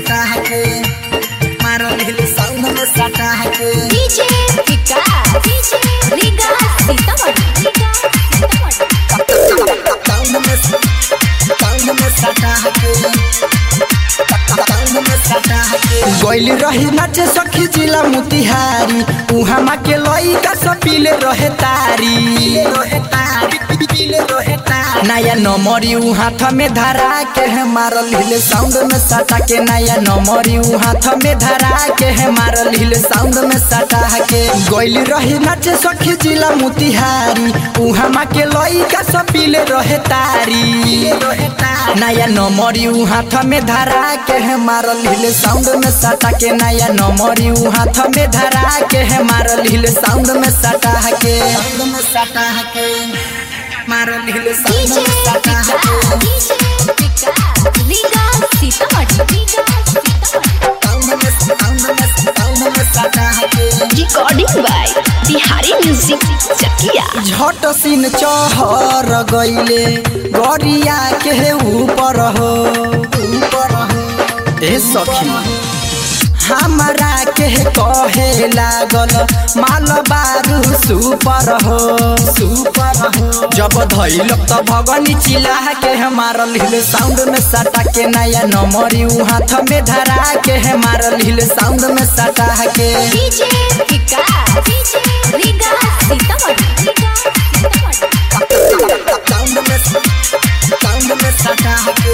सटा के मारल हिल साउंड में सटा के DJ Vikas DJ Riga Sitamarhi Riga Sitamarhi sound में साउंड में सटा के साउंड में सटा के गइल रही नाचे सखी जिला मोतिहारी उहाँ मा के लइका सब पीले रहे तारी रहे तारी पीले रहे तारी नया नमरी उ हाथ में धरा के है मारल हिल साउंड में सटा के नया नमरी उ हाथ में धरा के है मारल हिल साउंड में सटा के गइल रही नाचे सखी जिला मोतिहारी उहाँ मा के लइका सब पीले रहे तारी रहे तारी नया नमरी उ हाथ में धरा के है मारल हिल साउंड में सटा के नया नमरी उ हाथ में धरा के है मारल हिल साउंड में सटा के साउंड में सटा के मारल हिल साउंड डीजे में सटा विकास के डीजे विकास रीगा सीतामढ़ी रीगा सीतामढ़ी साउंड में साउंड में साउंड में सटा के recording by Bihari music Chakia झट सिन चहर गइले गरिया के ऊपर हो ऊपर हो ए सखी हमरा के कहे लागल माल बारू सुपर हो सुपर हो जब धैल त भगनी चिल्ला के है मारल हिल साउंड में सटा के नया नमरी उ हाथ में धरा के है मारल हिल साउंड में सटा के DJ Vikas DJ Riga Sitamarhi Riga Sitamarhi sound में साउंड में सटा के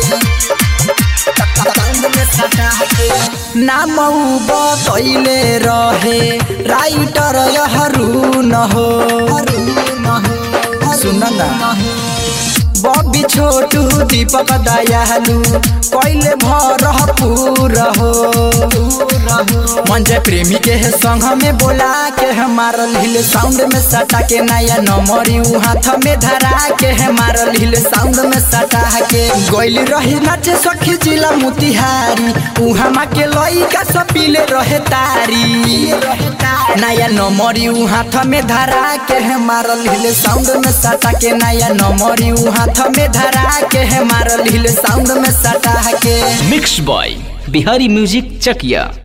साउंड में सटा के नाम उ बतैले रहे राइटर यहरू न हो सुन न बबी छोटू दीपक दयालु कैले भर पूर हो मंजे प्रेमी के है संग में बोला के है मारल हिल साउंड में सटा के नया नमरी उ हाथ में धरा के है मारल हिल साउंड में सटा के गइल रही नाचे सखी जिला मोतिहारी उहाँ मा के लइका सब पीले रहे तारी नया नमरी उ हाथ में धरा के है मारल हिल साउंड में सटा के नया नमरी उ हाथ में धरा के है मारल हिल साउंड में सटा के mix by Bihari music Chakiya